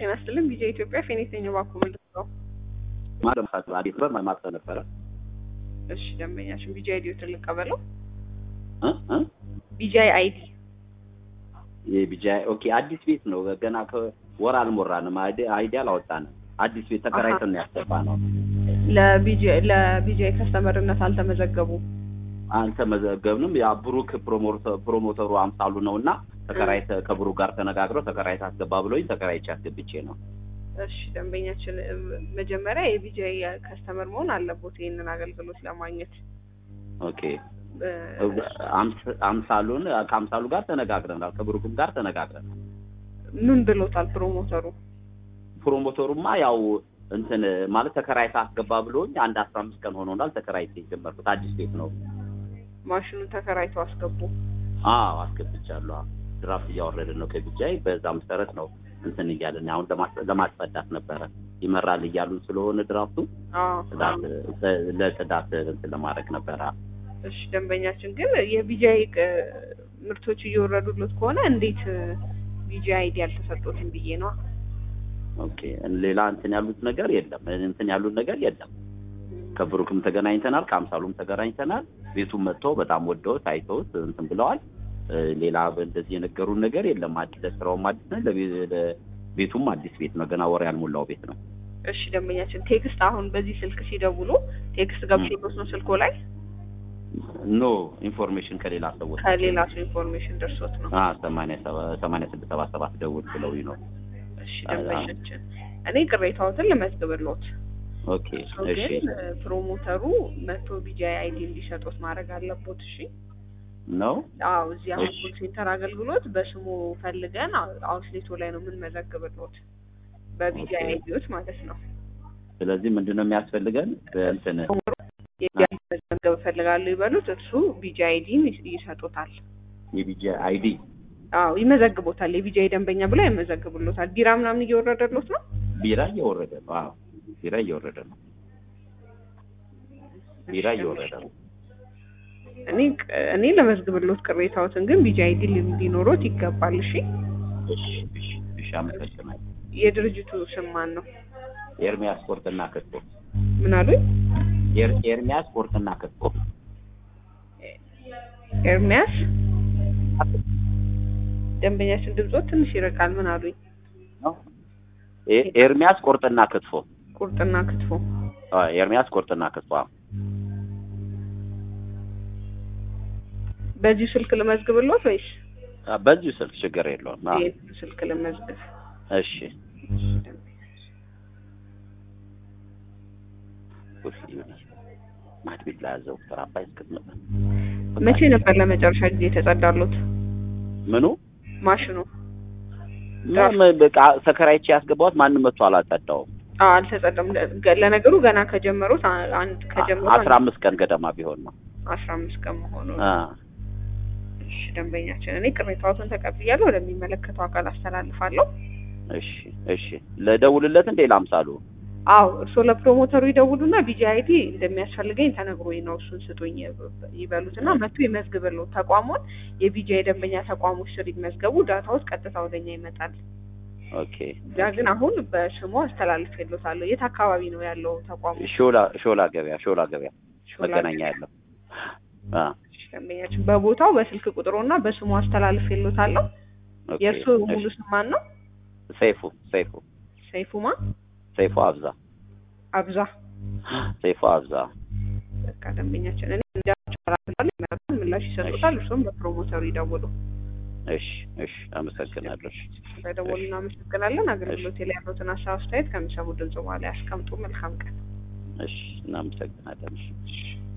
ጤና ይስጥልኝ ቢጃ ኢትዮጵያ ፌኒክስ ነኝ እባክዎ ምንድን ነው? ማለምሳት አዲስ በር ማማፀ ነበረ እሺ ደንበኛችን ቢጃይ አይዲዎትን ልቀበለው። እ እ ቢጃይ አይዲ የቢጃይ ኦኬ አዲስ ቤት ነው ገና ከወር አልሞራንም አይዲ አይዲ አላወጣንም አዲስ ቤት ተከራይተን ነው ያስገባ ነው ለቢጃይ ለቢጃይ ከስተመርነት አልተመዘገቡም። አልተመዘገብንም ያ ብሩክ ፕሮሞተር ፕሮሞተሩ አምሳሉ ነው እና ተከራይተ ከብሩክ ጋር ተነጋግረው ተከራይተ አስገባ ብሎኝ ተከራይቼ አስገብቼ ነው እሺ ደንበኛችን እ፣ መጀመሪያ የቢጃይ ከስተመር መሆን አለቦት ይህንን አገልግሎት ለማግኘት ኦኬ እ፣ አምስ- አምሳሉን ከአምሳሉ ጋር ተነጋግረናል ከብሩክም ጋር ተነጋግረናል ምን ብሎታል ፕሮሞተሩ? ፕሮሞተሩማ ያው እንትን ማለት ተከራይተ አስገባ ብሎኝ አንድ አስራ አምስት ቀን ሆኖናል ተከራይቼ የጀመርኩት አዲስ ቤት ነው ማሽኑን ተከራይቶ አስገቡ። አዎ አስገብቻለሁ ድራፍት እያወረድን ነው ከቢጃይ በዛ መሰረት ነው እንትን እያለን አሁን ለማስ- ለማስጸዳት ነበረ ይመራል እያሉን ስለሆነ ድራፍቱ አዎ ጽዳት ለጽዳት እንትን ለማድረግ ነበረ እሺ ደንበኛችን ግን የቢጃይ ቅ- ምርቶች እየወረዱለት ከሆነ እንዴት ቢጃይ አይዲ ያልተሰጡትም ብዬ ነው። ኦኬ ሌላ እንትን ያሉት ነገር የለም እንትን ያሉት ነገር የለም ከብሩክም ተገናኝተናል ከአምሳሉም ተገናኝተናል ቤቱም መጥተው በጣም ወደውት አይተውት እንትን ብለዋል እ፣ ሌላ እንደዚህ የነገሩን ነገር የለም አዲስ ለስራውም አዲስ ነው ለቤ- ለቤቱም አዲስ ቤት ነው ገና ወር ያልሞላው ቤት ነው እሺ ደንበኛችን ቴክስት አሁን በዚህ ስልክ ሲደውሉ ቴክስት ገብቶሎት ነው ስልኮ ላይ ኖ ኢንፎርሜሽን ከሌላ ሰዎች ከሌላ ሰው ኢንፎርሜሽን ደርሶት ነው። አ ሰማንያ ሰባ- ሰማንያ ስድስት ሰባ ሰባት ደውል ብለውኝ ነው እሺ ደንበኛችን እኔ ቅሬታዎትን ልመዝግብሎት ኦኬ እሱ እሺ ግን እ፣ ፕሮሞተሩ መቶ ቢጃይ አይዲ እንዲሰጡት ማድረግ አለቦት። እሺ ነው አዎ እዚህ አሁን እሺ። ኮል ሴንተር አገልግሎት በስሙ ፈልገን አው- አውትሌቶ ላይ ነው የምንመዘግብሎት በቢጃይ ኦኬ። አይዲዎች ማለት ነው። ስለዚህ ምንድን ነው የሚያስፈልገን እንትን የቢጃይ መዘገብ እፈልጋለሁ ይበሉት፣ እርሱ ቢጃይ አይዲን ይሰጡታል። የቢጂ አይዲ አዎ ይመዘግቦታል። የቢጃይ ደንበኛ ብለው ይመዘግብሎታል። ቢራ ምናምን እየወረደሎት ነው። ቢራ እየወረደ ነው አዎ ቢራ እየወረደ ነው ቢራ እየወረደ ነው እኔ እኔ ለመዝግብሎት ቅሬታዎትን ግን ቢጃይ አይዲ ሊኖሮት ይገባል። እሺ እሺ እሺ እሺ አመሰግናለሁ የድርጅቱ ስም ማን ነው? ኤርሚያስ ቁርጥና ክትፎ ምን አሉኝ? ኤር- ኤርሚያስ ቁርጥና ክትፎ ኤርሚያስ ደንበኛችን ድምጾት ትንሽ ይርቃል። ምን አሉኝ? ነው ኤ- ኤርሚያስ ቁርጥና ክትፎ ቁርጥና ክትፎ። አ፣ ኤርሚያስ ቁርጥና ክትፎ አዎ። በዚሁ ስልክ ልመዝግብሎት ወይስ አ፣ በዚሁ ስልክ ችግር የለውም አዎ። ይሄን ስልክ ልመዝግብ? እሺ ውይ፣ ይሁን። ማድ ቤት ላይ ያዘው ቁጥር አባይ እስክትመጣ መቼ ነበር ለመጨረሻ ጊዜ የተጸዳሎት ምኑ ማሽኑ? ምን በቃ ተከራይቼ ያስገባሁት ማንም መጥቶ አላጸዳውም። አዎ አልተጸዳም። ለ- ለነገሩ ገና ከጀመሩት አ- አንድ ከጀመሩ አስራ አምስት ቀን ገደማ ቢሆን ነው። አስራ አምስት ቀን መሆኑ ነው። አ፣ እሺ ደንበኛችን፣ እኔ ቅሬታዎትን ተቀብያለሁ፣ ወደሚመለከተው አካል አስተላልፋለሁ። እሺ እሺ ለደውልለት እንዴ ላምሳሉ አዎ እርስዎ ለፕሮሞተሩ ይደውሉና ቢጂ አይዲ እንደሚያስፈልገኝ ተነግሮኝ ነው እሱን ስጡኝ ይበሉትና መጥቶ ይመዝግብልዎ። ተቋሙን የቢጂ የደንበኛ ተቋሞች ስር ይመዝገቡ። ዳታዎች ቀጥታ ወደኛ ይመጣል። ኦኬ ያ ግን አሁን በስሙ አስተላልፌልዎታለሁ። የት አካባቢ ነው ያለው ተቋሙ? ሾላ ሾላ ገበያ ሾላ ገበያ ሾላ መገናኛ ገበያ። ያለው አ ደንበኛችን በቦታው በስልክ ቁጥሩና በስሙ አስተላልፌልዎታለሁ። ኦኬ የእርስዎ ሙሉ እሺ። ስም ማን ነው? ሰይፉ ሰይፉ ሰይፉማ ሰይፉ አብዛ አብዛ። ሰይፉ አብዛ በቃ ደንበኛችን እኔ እንዳቻራል ይመጣል፣ ምላሽ ይሰጡታል። እርሱም በፕሮሞተሩ ይደውሉ። እሺ እሺ አመሰግናለሁ በደወሉ እናመሰግናለን። አገልግሎት ላይ ያሉትን ሀሳብ አስተያየት ከሚሰሙ ድምጽ በኋላ ያስቀምጡ። መልካም ቀን። እሺ እናመሰግናለን እሺ